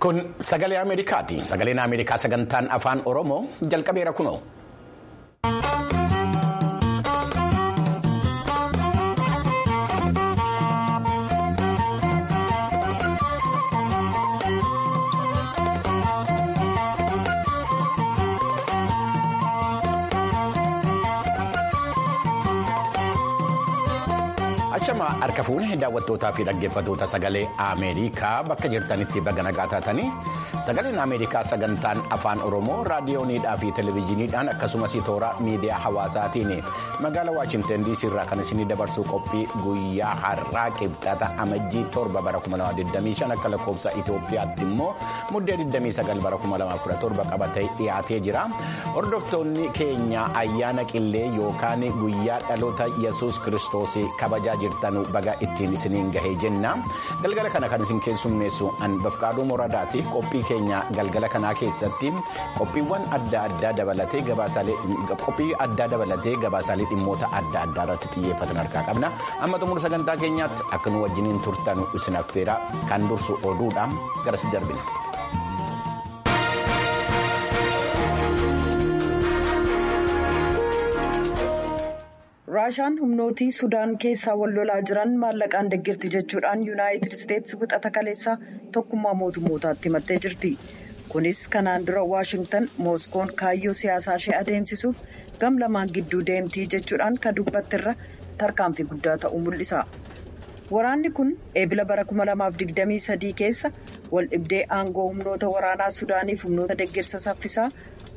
Kun sagalee Ameerikaati. Sagaleen Ameerikaa sagantaan afaan Oromoo jalqabeera kunoo. Achama harka fuunee daawwattootaa fi dhaggeeffattoota sagalee Ameerikaa bakka jirtanitti baga nagaa taatanii sagaleen Ameerikaa sagantaan afaan Oromoo raadiyooniidhaa fi televezyiiniidhaan akkasumas toora miidiyaa hawaasaatiin magaalaa Waashinten DC irraa kan isinii dabarsuu qophii guyyaa har'aa qibxata amajjii torba bara 2025 akka lakkoofsa Itoophiyaatti immoo muddee 29 bara 2017 qabatee dhiyaatee jira. Hordoftoonni keenya ayyaana qillee yookaan guyyaa dhaloota Yesuus Kiristoos kabajaa jirtan baga ittiin isiniin gahee jenna galgala kana kan isin keessummeessu an bafqaaduu moradaati qophii keenya galgala kanaa keessatti qophiiwwan adda addaa dabalatee gabaasaalee qophii addaa dabalatee gabaasaalee dhimmoota adda addaa irratti xiyyeeffatan harkaa qabna amma xumura sagantaa keenyaatti akka nu wajjiniin turtan isin affeera kan dursu oduudha garas darbina. raashaan humnootii sudaan keessaa wal lolaa jiran maallaqaan deggirti jechuudhaan yuunaayitid isteetsi wixata kaleessaa tokkummaa mootummootaatti himattee jirti kunis kanaan dura waashingtan mooskoon kaayyoo siyaasaa ishee adeemsisuuf gam lamaan gidduu deemtii jechuudhaan kan dubbattirra tarkaanfii guddaa ta'uu mul'isa waraanni kun eebila bara 2023 keessa wal dhibdee aangoo humnoota waraanaa sudaaniif humnoota deggirsa saffisaa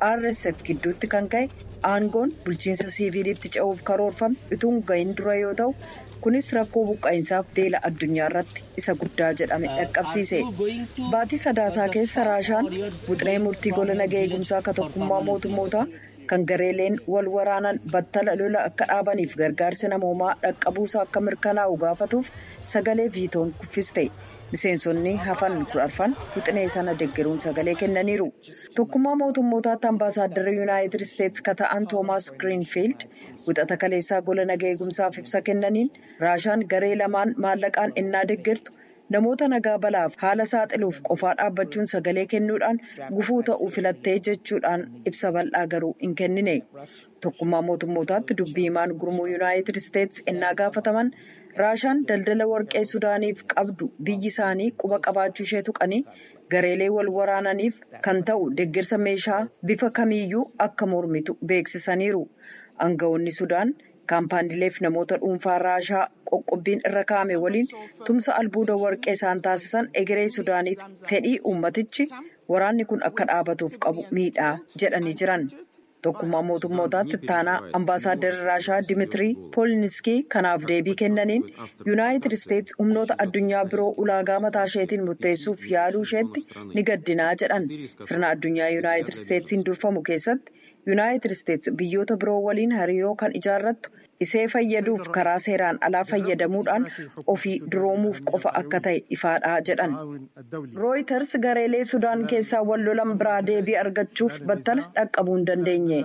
rsf gidduutti kan ka'e. aangoon bulchiinsa siiviilitti ce'uuf karoorfame utuu gahin dura yoo ta'u kunis rakkoo buqqa'insaaf beela addunyaa irratti isa guddaa jedhame dhaqqabsiise baatii sadaasaa keessa raashaan wuxiree murtii gola nagaa eegumsaa akka tokkummaa mootummootaa kan gareeleen wal waraanan battala lola akka dhaabaniif gargaarsi namoomaa dhaqqabuusaa akka mirkanaa'u gaafatuuf sagalee viitoon kuffiste. miseensonni hafan kudhan wixinee sana deggeruun sagalee kennaniiru tokkummaa mootummootaatti ambaasaaddara yuunaayitid isteetsi ka ta'an toomaas giriinfiild wixata kaleessaa gola nagaa eegumsaaf ibsa kennaniin raashaan garee lamaan maallaqaan innaa deggertu namoota nagaa balaaf haala saaxiluuf qofaa dhaabbachuun sagalee kennuudhaan gufuu ta'uu filattee jechuudhaan ibsa bal'aa garuu hin kennine tokkummaa mootummootaatti dubbii himaan gurmuu yuunaayitid isteetsi innaa gaafataman. raashaan daldala warqee sudaaniif qabdu biyyi isaanii quba qabaachuu ishee tuqanii gareelee wal waraananiif kan ta'u deeggarsa meeshaa bifa kamiiyyuu akka mormitu beeksisaniiru aangawoonni sudaan kaampaaniileef namoota dhuunfaa raashaa qoqqobbiin irra kaa'ame waliin tumsa albuuda warqee isaan taasisan egeree sudaaniif fedhii uummatichi waraanni kun akka dhaabatuuf qabu miidhaa jedhanii jiran. tokkummaa mootummootaatti ittaanaa ambaasaadarri raashaa dimitirii pooliniskii kanaaf deebii kennaniin yuunaayitid isteetsi humnoota addunyaa biroo ulaagaa mataa isheetiin murteessuuf yaaluu isheetti ni gaddinaa jedhan sirna addunyaa yuunaayitid isteetsiin durfamu keessatti yuunaayitid isteetsi biyyoota biroo waliin hariiroo kan ijaarrattu isee fayyaduuf karaa seeraan alaa fayyadamuudhaan ofii duroomuuf qofa akka ta'e ifaadhaa jedhan rooyiters gareelee sudaan keessaa wal lolan biraa deebii argachuuf battala dhaqqabuu hin dandeenye.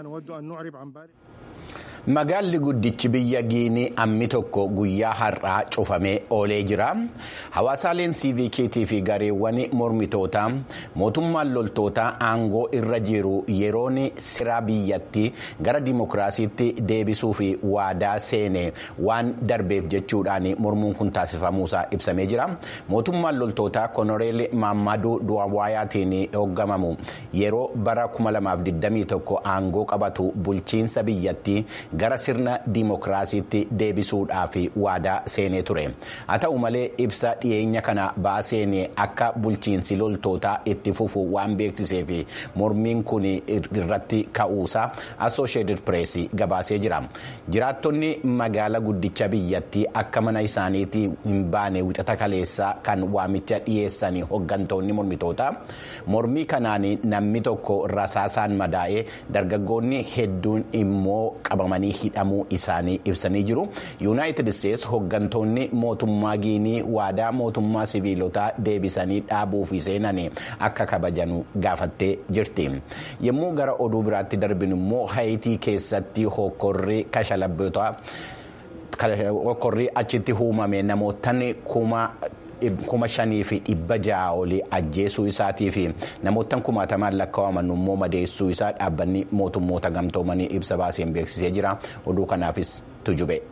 Magaalli guddichi biyya Giinii ammi tokko guyyaa har'aa cufamee oolee jira. Hawaasaaleen siivikiitii fi gareewwan mormitootaa mootummaan loltootaa aangoo irra jiru yeroon sira biyyattii gara dimokiraasiitti deebisuu fi waadaa seene waan darbeef jechuudhaan mormuun kun taasifamuusaa ibsamee jira. Mootummaan loltootaa Konoreel Maammaduu Duwwaayaatiin hooggamamu yeroo bara 2021 aangoo qabatu bulchiinsa biyyattii. gara sirna dimokiraasiitti deebisuudhaaf waadaa seenee ture haa ta'u malee ibsa dhiyeenya kana baaseen akka bulchiinsi loltootaa itti fufu waan beeksiseef mormiin kun irratti ka'uusaa associated press gabaasee jira jiraattonni magaala guddicha biyyattii akka mana isaaniitti hin baane wixata kaleessaa kan waamicha dhiyeessan hoggantoonni mormitootaa mormii kanaan namni tokko rasaasaan madaa'ee dargaggoonni hedduun immoo qabamanii. hidhamuu isaanii ibsanii jiru yuunaayitid isteetsi hoggantoonni mootummaa giinii waadaa mootummaa siviilotaa deebisanii dhaabuu fi seenan akka kabajanu gaafattee jirti yommuu gara oduu biraatti darbinu immoo haayitii keessatti hokkorri kashalabootaa hokkorri achitti uumame namootaan kuma kuma shanii fi dhibba ja'a olii ajjeesuu isaatii fi namoota kumaatamaan lakkaa'aman immoo madeessuu isaa dhaabbanni mootummoota gamtoomanii ibsa baaseen beeksisee jira oduu kanaafis tujube.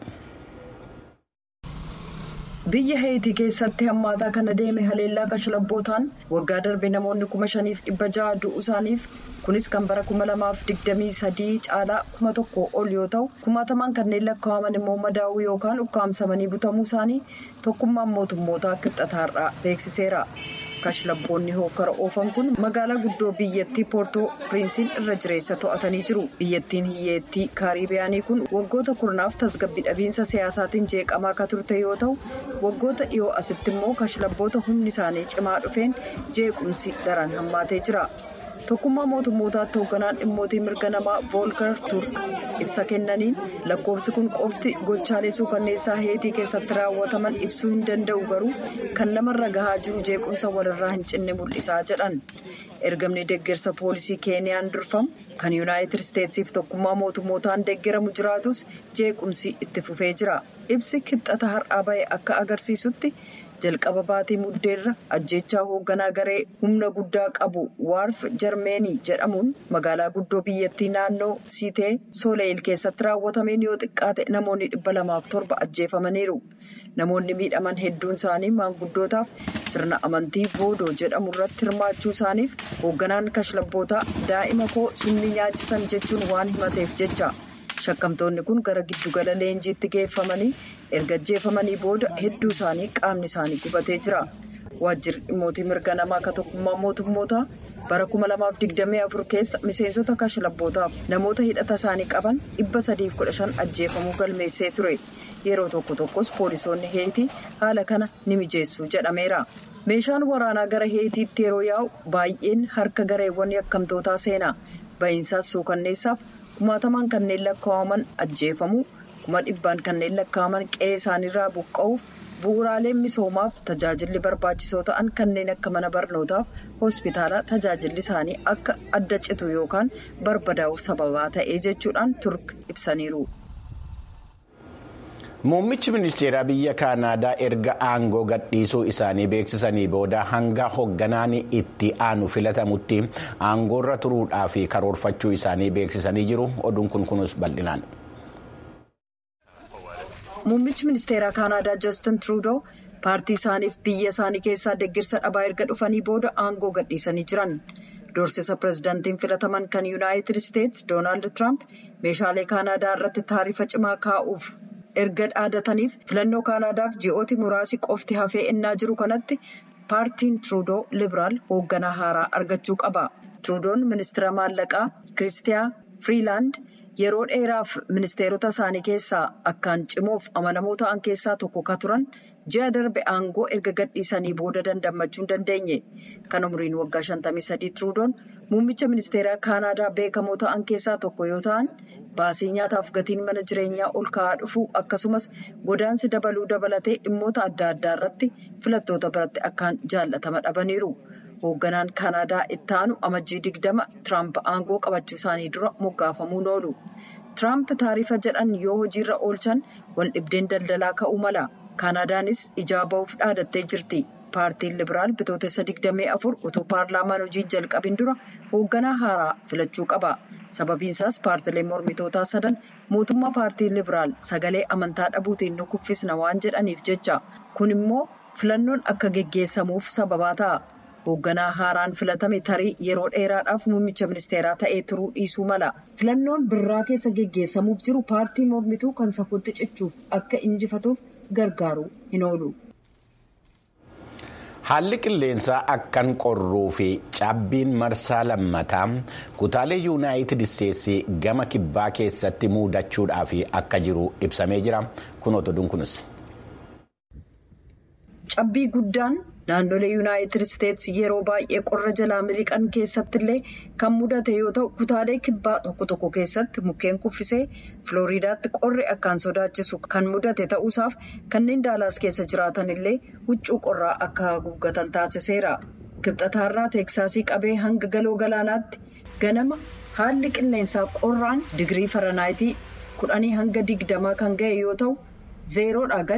biyya heetii keessatti hammaataa kana deeme haleellaa kashlabbootaan waggaa darbe namoonni kuma shaniif dhibba ja'a du'uu isaaniif kunis kan bara kuma lamaaf digdamii sadii caalaa kuma tokko ol yoo ta'u kumaatamaan kanneen lakkaa'aman immoo madaa'uu yookaan ukkaamsamanii butamuu isaanii tokkummaan mootummootaa kibxataarraa beeksiseera. kashlabboonni hookara oofan kun magaalaa guddoo biyyattii poortoo piriinsiin irra jireessa to'atanii jiru biyyattiin hiyyeettii kaaribiyaanii kun waggoota kurnaaf tasgabbii dhabiinsa siyaasaatiin jeeqamaa akka turte yoo ta'u waggoota dhiyoo asitti immoo kashlabboota humni isaanii cimaa dhufeen jeequmsi daran hammaatee jira tokkummaa mootummootaatti hoogganaan dhimmootii mirga namaa voolkar turk ibsa kennaniin lakkoofsi kun qofti gochaalee suukanneessaa heetii keessatti raawwataman ibsuu hin danda'u garuu kan namarra gahaa jiru jeequmsa walirraa hin cinne mul'isaa jedhan ergamni deeggarsa poolisii keeniyaan durfamu kan yuunaayitid isteetsiif tokkummaa mootummootaan deeggaramu jiraatus jeequmsi itti fufee jira ibsi kibxata har'aa ba'e akka agarsiisutti. jalqaba baatii muddeerra ajjechaa hoogganaa garee humna guddaa qabu waarf jarmeenii jedhamuun magaalaa guddoo biyyattii naannoo siitee sooleyil keessatti raawwatameen yoo xiqqaate namoonni dhibba lamaaf torba ajjeefamaniiru namoonni miidhaman hedduun isaanii maanguddootaaf sirna amantii boodoo jedhamu irratti hirmaachuu isaaniif hoogganaan kashlabbootaa daa'ima koo summii nyaachisan jechuun waan himateef jecha. shakkamtoonni kun gara giddugala leenjiitti geeffamanii erga ajjeefamanii booda hedduu isaanii qaamni isaanii gubatee jira waajjirri dhimmootii mirga namaa akka tokkummaa mootummootaa bara 2024 keessa miseensota kashlabbootaaf namoota hidhata isaanii qaban 315 ajjeefamuu galmeessee ture yeroo tokko tokkos poolisoonni heetii haala kana ni mijeessu jedhameera meeshaan waraanaa gara heetiitti yeroo yaa'u baay'een harka gareewwan yakkamtootaa seena ba'iinsaas suukanneessaaf. kumaatamaan kanneen lakkaa'aman ajjeefamuu kuma dhibbaan kanneen lakkaa'aman qe'ee isaaniirraa buqqa'uuf bu'uuraaleen misoomaaf tajaajilli barbaachisoo ta'an kanneen akka mana barnootaaf hospitaalaa tajaajilli isaanii akka adda citu yookaan barbadaa'uuf sababaa ta'ee jechuudhaan turk ibsaniiru. Muummichi ministeeraa biyya Kaanaadaa erga aangoo gadhiisuu isaanii beeksisanii booda hanga hoogganaan itti aanu filatamutti aangoorra turuudhaa fi karoorfachuu isaanii beeksisanii jiru. Oduun kun kunis bal'inaan. Muummichi ministeeraa Kaanaadaa Justin Trudeau paartii isaaniif biyya isaanii keessaa deeggarsa dhabaa erga dhufanii booda aangoo gadhiisanii jiran. Doorsisa pirezidaantiin filataman kan Yuunaayitid Isteetsi Doonaald Tiraamp meeshaalee Kaanaadaa irratti taarifa cimaa kaa'uuf. erga dhaadataniif filannoo kaanaadaaf ji'ooti muraasi qofti hafee ennaa jiru kanatti paartiin truudoo libiraal hoogganaa haaraa argachuu qaba truudoon ministeera maallaqaa kiristiyaa firiilaand yeroo dheeraaf ministeerota isaanii keessaa akkaan cimoof amanamoo ta'an keessaa tokko ka turan ji'a darbe aangoo erga gadhiisanii booda dandammachuu hin dandeenye kan umriin waggaa 53 truudoon muummicha ministeeraa kaanaadaa beekamoo ta'an keessaa tokko yoo ta'an. baasii nyaataaf gatiin mana jireenyaa ol ka'aa dhufuu akkasumas godaansi dabaluu dabalatee dhimmoota adda addaa irratti filattoota biratti akkaan jaallatama dhabaniiru hoogganaan kaanaadaa itti aanu amajjii digdama tiraamp aangoo qabachuu isaanii dura moggaafamuun oolu tiraamp taarifa jedhan yoo hojiirra oolchan wal dhibdeen daldalaa ka'uu mala kaanaadaanis ijaa ba'uuf dhaadattee jirti. paartiin libiraal bitootessa 24 utuu paarlaamaan hojii jalqabin dura hoogganaa haaraa filachuu qaba sababiinsaas paartileen mormitootaa sadan mootummaa paartiin libiraal sagalee amantaa dhabuutiin nu kuffisna waan jedhaniif jecha kun immoo filannoon akka geggeessamuuf sababaa ta'a hoogganaa haaraan filatame tarii yeroo dheeraadhaaf muummicha ministeeraa ta'ee turuu dhiisuu mala filannoon birraa keessa geggeessamuuf jiru paartii mormituu kan safuutti cichuuf akka injifatuuf gargaaru hin oolu. Haalli qilleensaa akkan qorruu fi cabbiin marsaa lammataa kutaalee yuunaayitid isteetsii gama kibbaa keessatti muudachuudhaaf akka jiru ibsamee jira. Kun otoduun kunis. Cabbii guddaan naannolee yuunaayitid isteetsi yeroo baay'ee qorra jalaa miliqan keessatti illee kan mudate yoo ta'u kutaalee kibbaa tokko tokko keessatti mukkeen kuffisee filooriidaatti qorri akkaan sodaachisu kan mudate ta'uusaaf kanneen daalaas keessa jiraatan illee huccuu qorraa akka haguuggatan taasiseera. kibxataarraa teeksaasii qabee hanga galoo galaanaatti ganama haalli qilleensaa qorraan digirii faranaayitii kudhanii hanga digdamaa kan ga'e yoo ta'u zeeroodhaa gadi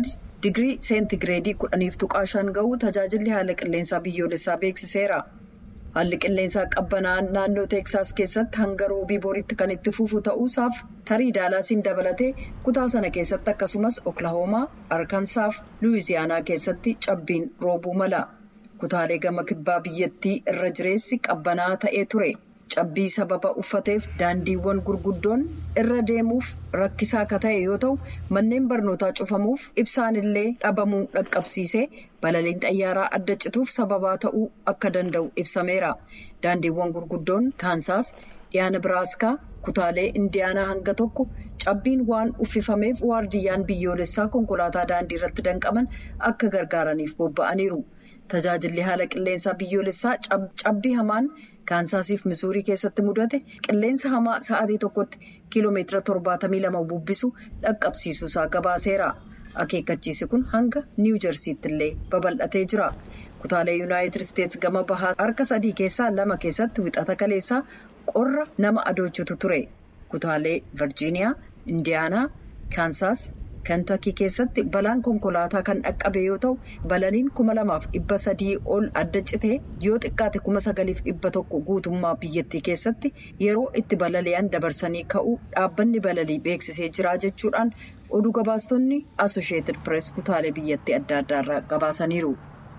digirii seentigireedii kudhaniif tuqaa shan ga'uu tajaajilli haala qilleensaa biyyoolessaa beeksiseera. Haalli qilleensaa qabbanaa'aan naannoo Teeksaas keessatti hanga roobii boriitti kan itti fufu ta'uusaaf tarii daalaasiin dabalatee kutaa sana keessatti akkasumas Oklahoomaa, Arkansaaf Luwiziyaanaa keessatti cabbiin roobuu mala. Kutaalee gama kibbaa biyyattii irra jireessi qabbanaa'aa ta'ee ture. Cabbii sababa uffateef daandiiwwan gurguddoon irra deemuuf rakkisaa akka ta'e yoo ta'u manneen barnootaa cufamuuf ibsaan illee dhabamuu dhaqqabsiisee balaliin xayyaaraa adda cituuf sababaa ta'uu akka danda'u ibsameera. Daandiiwwan gurguddoon Kaansaas dhiyaa Nibiraaskaa kutaalee Indiyaanaa hanga tokko cabbiin waan uffifameef waardiyyaan biyyoolessaa konkolaataa daandii irratti danqaman akka gargaaraniif bobba'aniiru. Tajaajilli haala qilleensaa biyyoolessaa cabbii hamaan kaansaasiif misuurii keessatti mudate qilleensa hamaa sa'aatii tokkotti kiiloomeetira torbaatamii lama bubbisu dhaqqabsiisuusaa gabaaseera. Akeekkachiisi kun hanga niiw jersiitti illee babal'atee jira. Kutaalee yuunaayitid isteetsi gama bahaa harka sadii keessaa lama keessatti wixata kaleessaa qorra nama adoochutu ture. Kutaalee Virjiiniyaa, Indiyaanaa, Kaansaas. Kentakii keessatti balaan konkolaataa kan dhaqqabe yoo ta'u balaliin kuma lamaaf dhibba sadii ol adda citee yoo xiqqaate kuma sagaliif dhibba tokko guutummaa biyyattii keessatti yeroo itti balali'an dabarsanii ka'uu dhaabbanni balalii beeksisee jira jechuudhaan oduu gabaastonni asosheetid pirees kutaalee biyyattii adda addaarraa gabaasaniiru.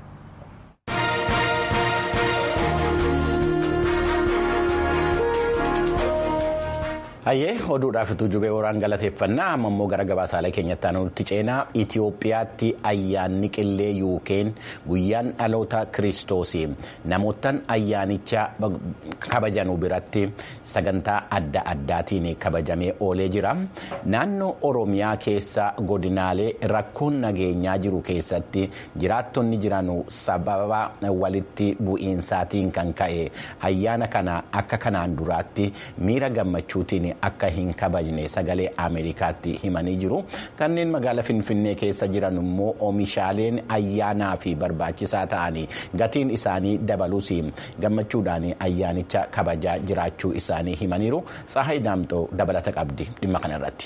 Hayyee oduudhaafituu jubee waraan galateeffannaa amma immoo gara gabaasaalee keenyatti aanutti ceenaa Itoophiyaatti ayyaanni qillee yuukeen guyyaan dhaloota kiristoosii namootaan ayyaanicha kabajanuu biratti sagantaa adda addaatiin kabajamee oolee jira. Naannoo Oromiyaa keessa godinaalee rakkoon nageenyaa jiru keessatti jiraattonni jiran sababa walitti bu'iinsaatiin kan ka'e ayyaana kana akka kanaan duraatti miira gammachuutiin. akka hin kabajne sagalee ameerikaatti himanii jiru kanneen magaalaa finfinnee keessa jiran immoo oomishaaleen ayyaanaa fi barbaachisaa ta'anii gatiin isaanii dabaluus gammachuudhaan ayyaanicha kabajaa jiraachuu isaanii himaniiru tsahayi daamxoo dabalata qabdi dhimma kanarratti.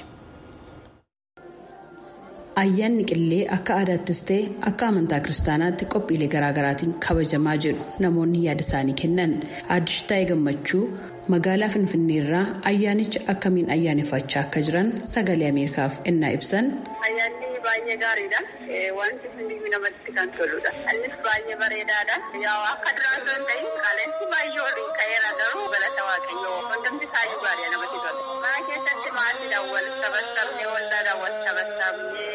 Ayyaanni qillee akka aadaattis ta'e akka amantaa kiristaanaatti qophiilee garaagaraatiin kabajamaa jedhu namoonni yaada isaanii kennan addishtaa'ee gammachuu magaalaa finfinneerraa ayyaanicha akkamiin ayyaaneffachaa akka jiran sagalee ameerikaaf ennaa ibsan. Ayyaanni baay'ee gaariidha. Wanti hundi namatti kan toludha. Innis baay'ee bareedaadha. Yaa akka duraan sun ta'in qaala'insi baay'ee oliin ka'eera garuu galata waaqayyoo hundumti isaayyuu gaariidha namatti tola. Mana keessatti maatiidhaan wal tabassabnee waldaadhaan wal tabassabnee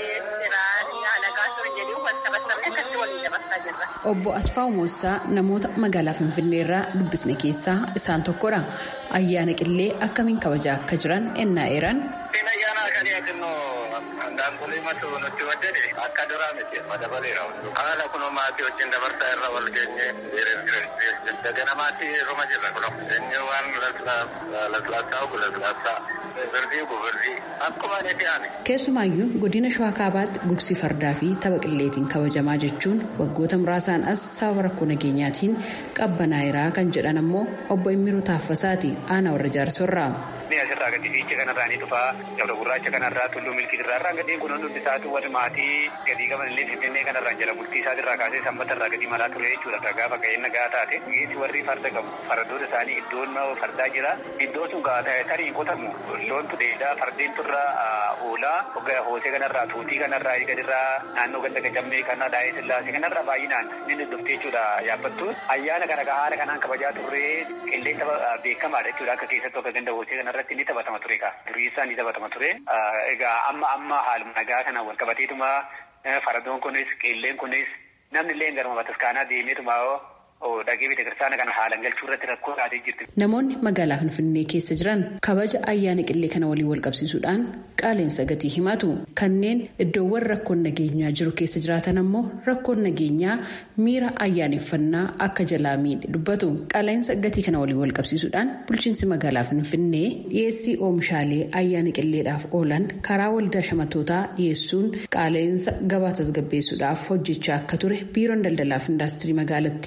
Obbo Asfaaw Moossaa namoota magaalaa Finfinneerraa dubbisne keessaa isaan tokkodha. Ayyaana qillee akkamiin kabajaa akka jiran ennaa eeran. Ayyaana kan yaadannoo daangolee matu nutti waddate akka duraa miti madabaleera. Haala kun maatii wajjin dabarsaa irra wal geenye dagana maatii ruma jirra kun inni waan laslaasaa ogu laslaasaa birdii ogu birdii akkuma ni ta'an. Keessumaayyuu godina Shawaa Kaabaatti gugsii fardaa fi tapha qilleetiin kabajamaa jechuun waggoota muraasaan as sababa rakkoo nageenyaatiin qabbanaa'eeraa kan jedhan ammoo obbo Immiruu Taaffasaati aanaa warra jaarsorraa. asirraa gadi fiicha kanarraa ni dhufaa gabra gurraacha kanarraa tulluu milkiitirraa irraa gadeen kun hundi isaatu warri maatii gadii qaban illee finfinnee kanarraa jala bultii isaatirraa kaasee sanbatarraa gadii malaa ture jechuudha gaafa ga'een nagaa taate geessi warri farda qabu fardoota isaanii iddoon fardaa jira iddoo sun tarii qotamu loontu dheedaa fardeen turraa oolaa hoosee kanarraa tuutii kanarraa gadirraa naannoo ganda gajammee kana daa'ee sillaasee kanarraa baay'inaan ni dhuftee jechuudha yaabbattu ayyaana kana haala kanaan kabajaa turree qilleensa beekamaadha jechuudha akka keessattuu akka ganda hoosee kanarratti ni taphatama ture kaa duriisaa ni taphatama ture egaa amma amma haaluma nagaa kanaan wal qabateetuma fardoon kunis qilleen kunis namni illee garuma bataskaanaa deemeetuma dhagee beeksisa kana haalan galchuu irratti rakkoo taatee jirti. Namoonni magaalaa Finfinnee keessa jiran kabaja ayyaana qillee kana waliin wal qabsiisuudhaan qaaleensa gatii himatu. Kanneen iddoowwan rakkoon nageenyaa jiru keessa jiraatan ammoo rakkoon nageenyaa miira ayyaaneffannaa akka jalaa miidhe dubbatu. Qaaleensa gatii kana waliin wal qabsiisuudhaan bulchiinsi magaalaa Finfinnee dhiyeessii oomishaalee ayyaana qilleedhaaf oolan karaa waldaa shamatootaa dhiyeessuun qaaleensa gabaa tasgabbeessuudhaaf hojjechaa akka ture biiroon daldalaaf indaastirii magaalattii ibsa.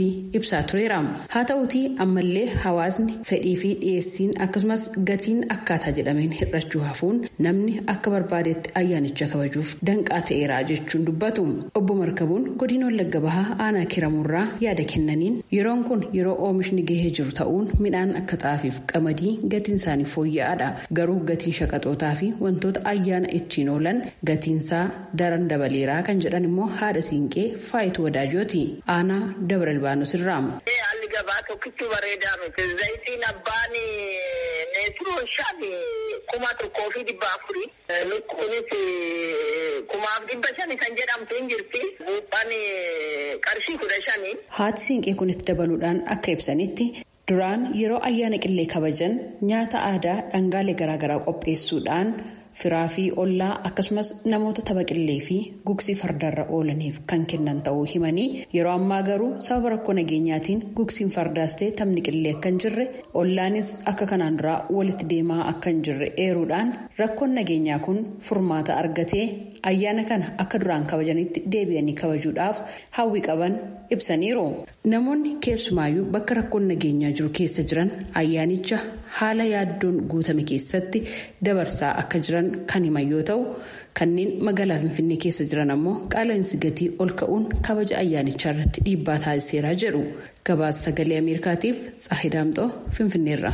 ibsaa tureera haa ta'uutii ammallee hawaasni fedhii fi dhiyeessiin akkasumas gatiin akkaataa jedhameen hir'achuu hafuun namni akka barbaadetti ayyaanicha kabajuuf danqaa ta'eera jechuun dubbatu obbo markabuun godina wallagga bahaa aanaa kiramuurraa yaada kennaniin yeroon kun yeroo oomishni gahee jiru ta'uun midhaan akka xaafiif qamadii gatiin isaanii fooyya'aadha garuu gatiin shaqaxootaa fi wantoota ayyaana ittiin oolan gatiinsaa daran dabaleeraa kan jedhan immoo haadha siinqee faayitu wadaajooti aanaa dabra ilbaanos irraa. haalli gabaa tokkichi bareedaa miti zayitiin abbaan meetiroo shan kuma tokkoo fi dhibba afurii lukkuunis kumaaf dhibba shani kan jedhamtu hin jirti buuphaan qarshii kudha shani. haati siinqee kunitti dabaluudhaan akka ibsanitti. duraan yeroo ayyaana qillee kabajan nyaata aadaa dhangaalee garaagaraa qopheessuudhaan firaa fi ollaa akkasumas namoota tapha qillee fi gugsii fardarra oolaniif kan kennan ta'uu himanii yeroo ammaa garuu sababa rakkoo nageenyaatiin gugsiin fardaas ta'e taphni qillee akka hin jirre ollaanis akka kanaan duraa walitti deemaa akka hin jirre eeruudhaan rakkoon nageenyaa kun furmaata argatee ayyaana kana akka duraan kabajanitti deebi'anii kabajuudhaaf hawwi qaban ibsaniiru namoonni keessumaayyuu bakka rakkoon nageenyaa jiru keessa jiran ayyaanicha haala yaaddoon guutame keessatti dabarsaa akka jiran kan himan yoo ta'u kanneen magaalaa finfinnee keessa jiran ammoo qaala'insi gatii ol ka'uun kabaja ayyaanichaa irratti dhiibbaa taasiseera jedhu gabaasa sagalee ameerikaatiif tsaahidaamxoo finfinneerra.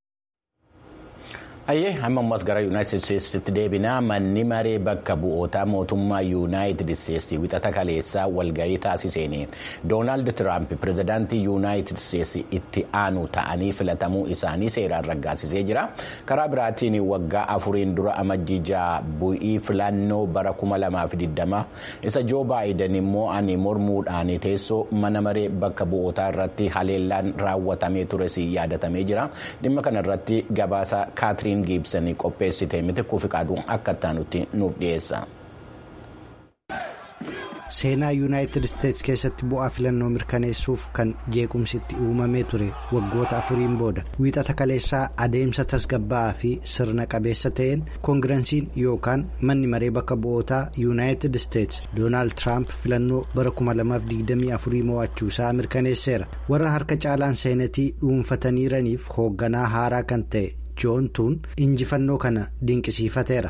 Ayyee amma ammas gara yuunaayitid isteetsitti deebinaa manni maree bakka bu'ootaa mootummaa yuunaayitid isteetsi wixata kaleessaa walgahii taasiseen doonaald tiraamp pirezidaantii yuunaayitid isteetsi itti aanu ta'anii filatamuu isaanii seeraan raggaasisee jira karaa biraatiin waggaa afuriin dura amajjii bu'ii filannoo bara 2020 isa joo baayiden immoo ani mormuudhaan teessoo mana maree bakka bu'ootaa irratti haleellaan raawwatamee tures yaadatamee jira dhimma kanarratti gabaasa kaatiriin. giibsanii qopheessite miti kuufi qaaduun akka ittaanutti nuuf dhiyeessa. seenaa yuunaayitid isteetsi keessatti bu'aa filannoo mirkaneessuuf kan jeequmsitti uumamee ture waggoota afuriin booda wiixata kaleessaa adeemsa tasgabbaa'aa fi sirna qabeessa ta'een koongiransiin yookaan manni maree bakka bu'ootaa yuunaayitid isteetsi doonaald tiraamp filannoo bara 2024 mo'achuu isaa mirkaneesseera warra harka caalaan seenatii dhuunfataniiraniif hoogganaa haaraa kan ta'e joontuun injifannoo kana dinqisiifateera.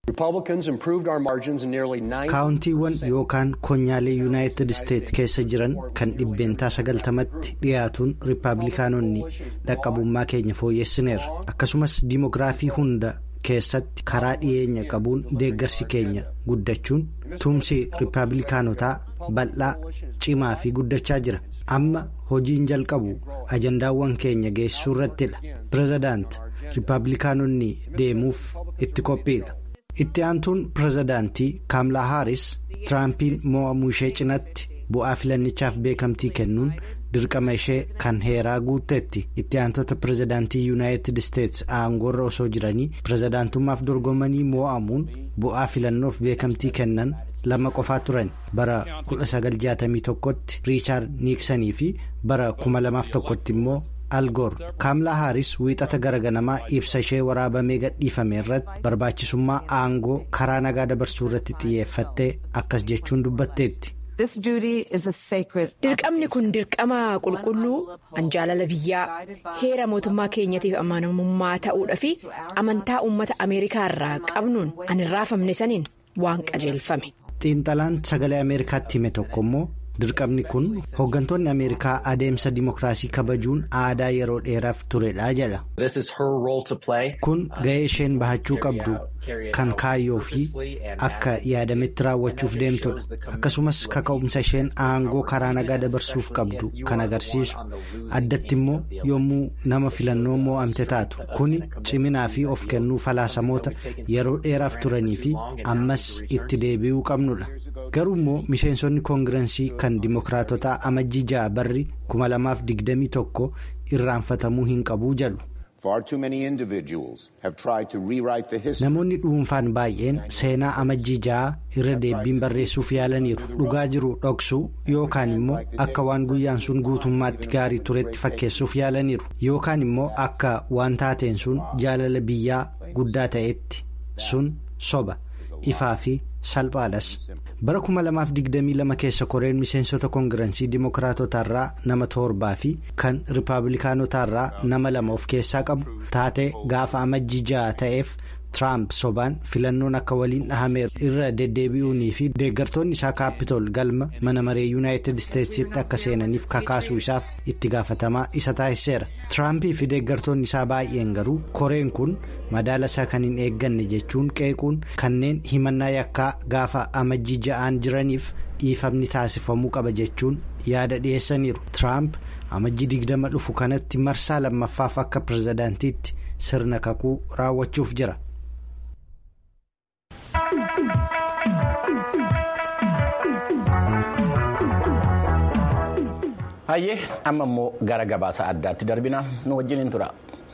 kaawuntiiwwan yookaan konyaalee yuunaayitid isteetsi keessa jiran kan dhibbeentaa sagaltamatti dhiyaatuun riippaabilikaanonni dhaqqabummaa keenya fooyyessineerra akkasumas diimogiraafii hunda keessatti karaa dhiyeenya qabuun deeggarsi keenya guddachuun tumsi riippaabilikaanotaa bal'aa cimaa fi guddachaa jira amma hojiin jalqabu ajandaawwan keenya geessisuu irrattidha pirezidaant riippaabilikaanonni deemuuf itti qophiidha. itti aantuun pirezidaantii kaamlaa haaris tiraampiin mo'amuu ishee cinatti bu'aa filannichaaf beekamtii kennuun dirqama ishee kan heeraa guutteetti itti aantota pirezidaantii yuunaayitid isteetsi aangoorra osoo jiranii pirezidaantummaaf dorgomanii mo'amuun bu'aa filannoof beekamtii kennan lama qofaa turan bara 1961tti riichaard niiksanii fi bara 2001tti immoo. algoor kaamlaa haaris wiixata garaganamaa ibsa ishee waraabamee gadhiifame irratti barbaachisummaa aangoo karaa nagaa dabarsuu irratti xiyyeeffattee akkas jechuun dubbatteetti. dirqamni kun dirqama qulqulluu an jaalala biyyaa heera mootummaa keenyatiif amanamummaa ta'uudha fi amantaa uummata ameerikaa irraa qabnuun an hin raafamne saniin waan qajeelfame. xiinxalaan sagalee ameerikaatti hime tokko immoo. dirqamni kun hooggantoonni ameerikaa adeemsa dimokiraasii kabajuun aadaa yeroo dheeraaf turedha jedha kun ga'ee isheen bahachuu qabdu kan kaayyoo fi akka yaadametti raawwachuuf deemtudha akkasumas kaka'umsa isheen aangoo karaa nagaa dabarsuuf qabdu kan agarsiisu addatti immoo yommuu nama filannoo moo'amte taatu kuni ciminaa fi of kennuu falaasamoota yeroo dheeraaf turanii fi ammas itti deebi'uu qabnudha garuu immoo miseensonni koongirensii kan dimokiraatotaa amajjii ja'a barri 2021 irraanfatamuu hin qabuu jedhu. namoonni dhuunfaan baay'een seenaa amajjii ja'a irra deebiin barreessuuf yaalaniiru dhugaa jiru dhoksuu yookaan immoo akka waan guyyaan sun guutummaatti gaarii turetti fakkeessuuf yaalaniiru yookaan immoo akka waan taateen sun jaalala biyyaa guddaa ta'etti sun soba ifaa fi salphaadhas bara 2022 keessa koreen miseensota koongirensii dimookiraatotaarraa nama torbaa fi kan riippaabilikaanotaarraa nama lama of keessaa qabu taatee gaafa amajjii ja'a ta'eef. Tiraamp sobaan filannoon akka waliin dhahame irra deddeebi'uunii fi deeggartoonni isaa kaapitool galma mana maree yuunaayitid isteetsitti akka seenaniif kakaasuu isaaf itti gaafatamaa isa taasiseera. Tiraampii fi deeggartoonni isaa baay'een garuu koreen kun madaala isaa kan hin eegganne jechuun qeequun kanneen himannaa yakkaa gaafa amajjii ja'aan jiraniif dhiifamni taasifamuu qaba jechuun yaada dhiyeessaniiru. Tiraamp amajjii digdama dhufu kanatti marsaa lammaffaaf akka pirezidaantiitti sirna kakuu raawwachuuf jira. hayyee amma immoo gara gabaasa addaatti darbina nu wajjin hin tura.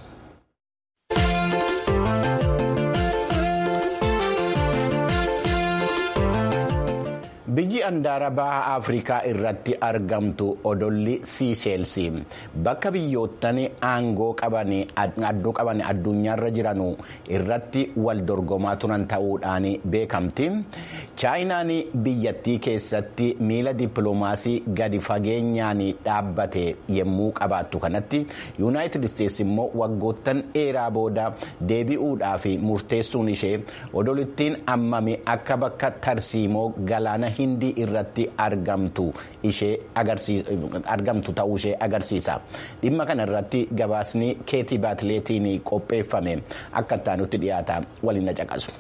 biyyi andaara baha afrikaa irratti argamtu odolli siisheelsi bakka biyyoottan aangoo adduu qaban addunyaarra jiran irratti wal dorgomaa turan ta'uudhaan beekamti chaayinaan biyyattii keessatti miila dippiloomaasii gadi fageenyaan dhaabbate yommuu qabaattu kanatti yuunaayitid isteetsi immoo waggoottan dheeraa booda deebi'uudhaaf murteessuun ishee odolittiin ammami akka bakka tarsiimoo galaana hindii irratti argamtu ishee argamtu ta'uu ishee agarsiisa dhimma kana irratti gabaasni keetii baatileetiin qopheeffame akka ittaanutti dhiyaata waliin caqasu.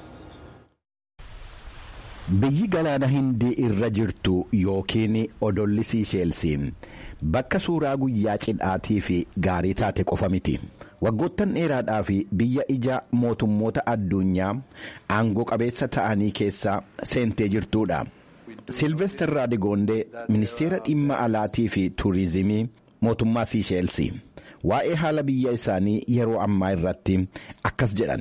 biyyi galaana hindii irra jirtu yookiin odolli siisheelsi bakka suuraa guyyaa cidhaatii fi gaarii taate qofa miti. waggoottan dheeraadhaa fi biyya ija mootummoota addunyaa aangoo qabeessa ta'anii keessa seentee jirtuudha. silvester raadigoondee ministeera dhimma alaatii fi tuurizimii mootummaa siisheelsi waa'ee haala biyya isaanii yeroo ammaa irratti akkas jedhan.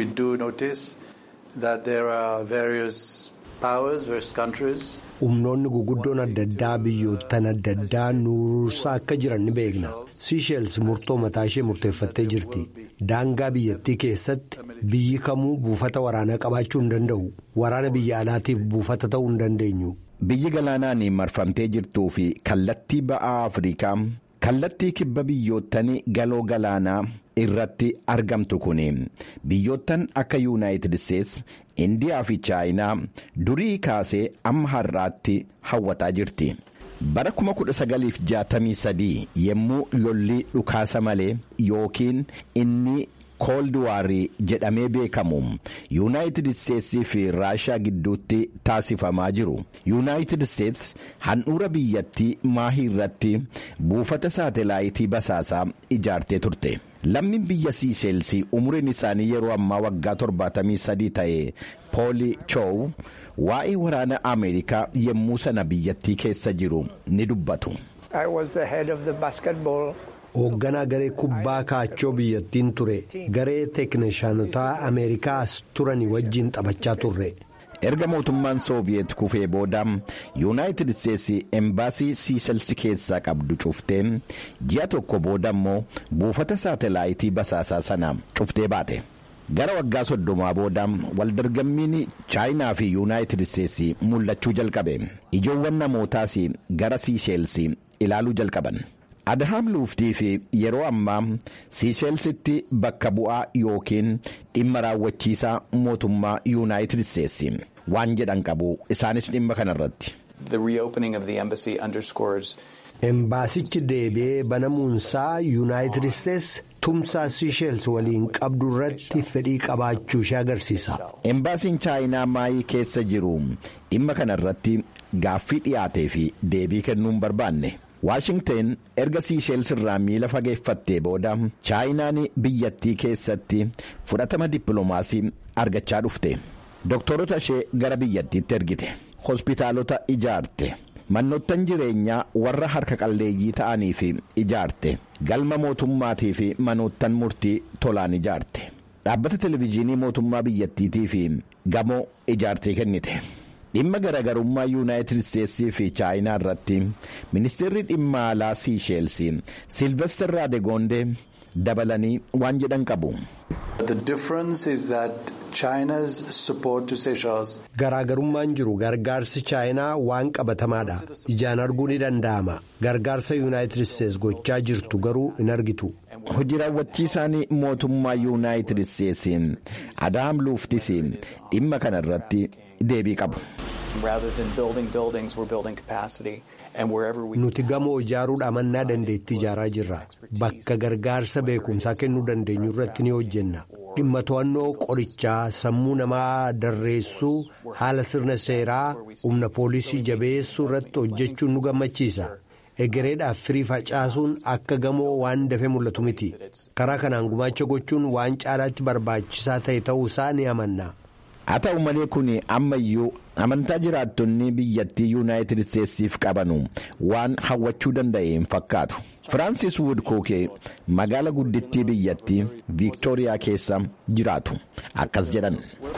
humnoonni guguddoon adda addaa biyyoottan adda addaa nuursaa akka jiran ni beekna siisheels murtoo mataa ishee murteeffattee jirti daangaa biyyattii keessatti biyyi kamuu buufata waraanaa qabaachuu hin danda'u waraana biyya alaatiif buufata ta'uu hin dandeenyu. biyyi galaanaan marfamtee jirtuu fi kallattii ba'aa afrikaa kallattii kibba biyyoottan galoo galaanaa irratti argamtu kun biyyoottan akka yuunaayitid isteetsi indiyaa fi chaayinaa durii kaasee amma har'aatti hawwataa jirti. bara 1963 yommuu lolli dhukaasa malee yookiin inni kooldiwaarii jedhamee beekamu yuunaayitid isteetsii fi raashaa gidduutti taasifamaa jiru yuunaayitid isteets handhuura biyyattii maahii irratti buufata saatelaayitii basaasaa ijaartee turte. lammiin biyya siisheelsii umuriin isaanii yeroo ammaa waggaa 73 ta'e pooli choow waa'ee waraana ameerikaa yommuu sana biyyattii keessa jiru ni dubbatu. hoogganaa garee kubbaa kaachoo biyyattiin ture garee teeknishaanotaa ameerikaas turanii wajjin taphachaa turre. erga mootummaan sooviyeet kufee booda yuunaayitid isteetsi embaasii siishelsi keessaa qabdu cuftee ji'a tokko booda immoo buufata saatelaayitii basaasaa sana cuftee baate gara waggaa soddomaa booda waldorgommiin chaayinaa fi yuunaayitid isteetsi mul'achuu jalqabe ijoowwan namootaas gara siisheelsi ilaaluu jalqaban. Adahaam luuftii fi yeroo ammaa siisheelsitti bakka bu'aa yookiin dhimma raawwachiisaa mootummaa yuunaayitid isteetsi waan jedhan qabu isaanis dhimma kanarratti. embaasichi deebi'ee banamuunsaa yuunaayitid isteetsi tumsaa siisheels waliin qabdu irratti fedhii qabaachuu ishee agarsiisa. embaasiin chaayinaa maayii keessa jiru dhimma kanarratti gaaffii dhiyaatee fi deebii kennuun barbaanne. waashingteen erga siisheels irraa miila fageeffattee booda chaayinaan biyyattii keessatti fudhatama dippiloomaasii argachaa dhufte dooktorota ishee gara biyyattiitti ergite hospitaalota ijaarte manoottan jireenyaa warra harka qalleeyyii ta'anii fi ijaarte galma mootummaatii fi manoottan murtii tolaan ijaarte dhaabbata televezyiinii mootummaa biyyattiitii fi gamoo ijaartee kennite. dhimma garaagarummaa yuunaayitid isteetsii fi chaayinaa irratti ministeerri dhimma alaa siisheelsi silvester raadegoondee dabalanii waan jedhan qabu. Garaagarummaan jiru gargaarsi chaayinaa waan qabatamaadha. Ijaan arguu ni danda'ama. Gargaarsa yuunaayitid isteetsi gochaa jirtu garuu hin argitu. Hojii raawwachiisaan mootummaa yuunaayitid isteetsi Adaam Luuftis dhimma kana irratti deebii qabu. Nuti gamoo ijaaruudha mannaa dandeettii ijaaraa jirra. Bakka gargaarsa beekumsaa kennuu dandeenyu irratti ni hojjenna. Dhimma to'annoo qorichaa sammuu namaa darreessuu haala sirna seeraa humna poolisii jabeessuu irratti hojjechuun nu gammachiisa. Egereedhaaf firii facaasuun akka gamoo waan dafee mul'atu miti. Karaa kanaan gumaacha gochuun waan caalaatti barbaachisaa ta'e ta'uusaa ni amanna. haa ta'u malee kun ammayyuu amantaa jiraattonni biyyattii yuunaayitid isteetsiif qabanu waan hawwachuu danda'e hin fakkaatu firaansis wudkookee magaala guddittii biyyattii viiktooriyaa keessa jiraatu akkas jedhan.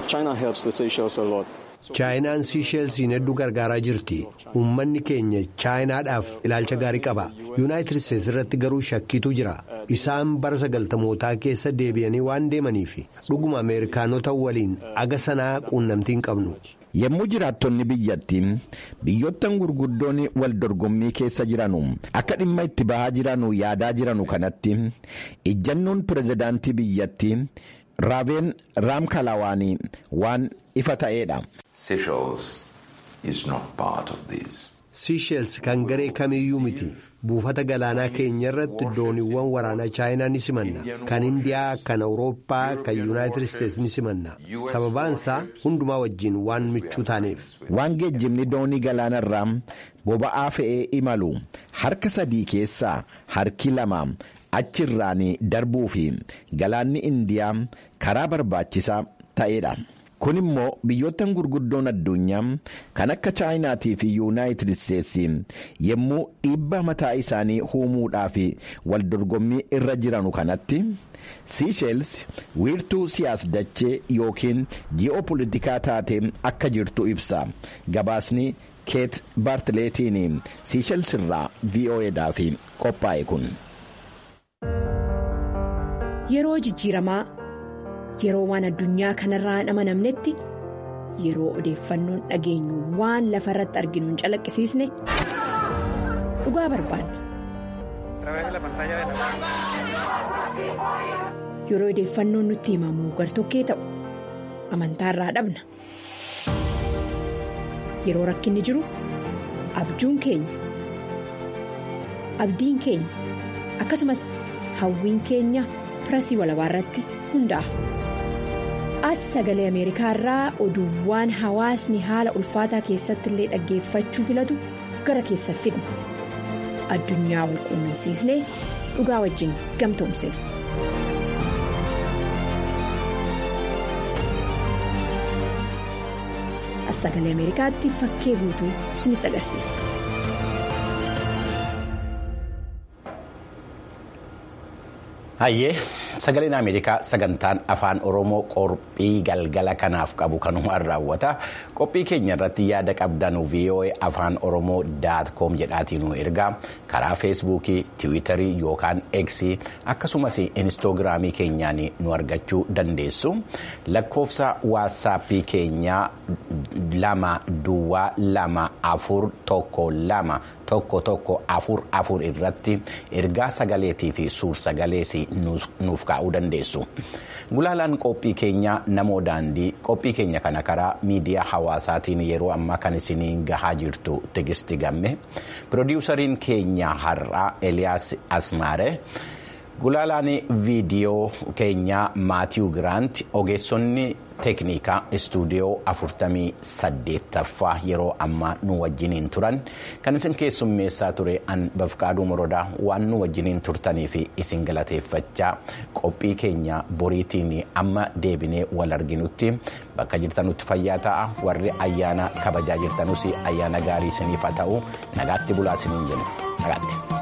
chaayinaan siisheelsiin hedduu gargaaraa jirti uummanni keenya chaayinaadhaaf ilaalcha gaarii qaba yuunaayitid isteetsi irratti garuu shakkiitu jira isaan bara sagaltamootaa keessa deebi'anii waan deemaniif dhuguma ameerikaanota waliin aga sanaa quunnamtii hin qabnu. yommuu jiraattonni biyyattii biyyoottan gurguddoon wal dorgommii keessa jiranu akka dhimma itti bahaa jiranu yaadaa jiranu kanatti ijjannoon pirezidaantii biyyattii raaveen raamkalawaanii waan ifa ta'eedha. siisheels kan garee kamiyyuu miti buufata galaanaa keenya irratti dooniiwwan waraanaa chaayinaa ni simanna kan indiyaa kan awurooppaa kan yuunaayitid isteetsi ni simanna sababaansaa hundumaa wajjin waan michuu taaneef. waan geejjibni doonii galaanarraa boba'aa fe'ee imalu harka sadii keessaa harki lama achirraan darbuu fi galaanni indiyaa karaa barbaachisaa ta'eedha. kun immoo biyyoottan gurguddoon addunyaa kan akka chaayinaatii fi yuunaayitid isteetsi yommuu dhiibbaa mataa isaanii uumuudhaaf wal dorgommii irra jiranu kanatti siisheels wiirtuu siyaas-dachee yookiin ji'oopolitikaa taatee akka jirtu ibsa gabaasni keet baartileetiin siisheels irraa vo'edhaaf qophaa'e kun. yeroo jijjiiramaa. yeroo waan addunyaa kanarraa hin amanamnetti yeroo odeeffannoon dhageenyu waan lafa irratti arginu hin calaqqisiisne dhugaa barbaanna. yeroo odeeffannoon nutti himamu gartokkee ta'u amantaarraa dhabna yeroo rakkinni jiru abjuun keenya abdiin keenya akkasumas hawwiin keenya pirasii walabaa irratti hundaa'a. as sagalee ameerikaa irraa oduuwwan hawaasni haala ulfaataa keessatti illee dhaggeeffachuu filatu gara keessa fidna addunyaa wal quunnamsiisnee dhugaa wajjin gamtoomsina. as sagalee ameerikaatti fakkee guutuu isinitti agarsiisa. hayyee sagaleen ameerikaa sagantaan afaan oromoo qophii galgala kanaaf qabu kanumaan raawwata qophii keenya irratti yaada qabdan voa afaan oromoo daat koom jedhaatiin nu ergaa karaa feesbuukii tiwiitarii yookaan eksii akkasumas inistoogiraamii keenyaan nu argachuu dandeessu lakkoofsa waatsaappii keenyaa lama duwwaa lama afur tokko lama tokko tokko afur afur irratti ergaa sagaleetii fi suur sagalees nuuf kaa'uu dandeessu. Gulaalaan qophii keenyaa namoo daandii qophii keenya kana karaa miidiyaa hawaasaatiin yeroo ammaa kan isiniin gahaa jirtu tigisti gamme piroodiwusariin keenya har'aa Eliyaas Asmaare. Gulaalaan viidiyoo keenyaa Maatiyu Giraant ogeessonni teeknikaa istuudiyoo 48ffaa yeroo ammaa nu wajjiniin turan kan isin keessummeessaa ture an bafqaaduu morodaa waan nu wajjiniin turtanii fi isin galateeffachaa qophii keenya boriitiin amma deebinee wal arginutti bakka jirtanutti fayyaa ta'a warri ayyaana kabajaa jirtanus ayyaana gaarii isiniif haa ta'u nagaatti bulaa isiniin jenna nagaatti.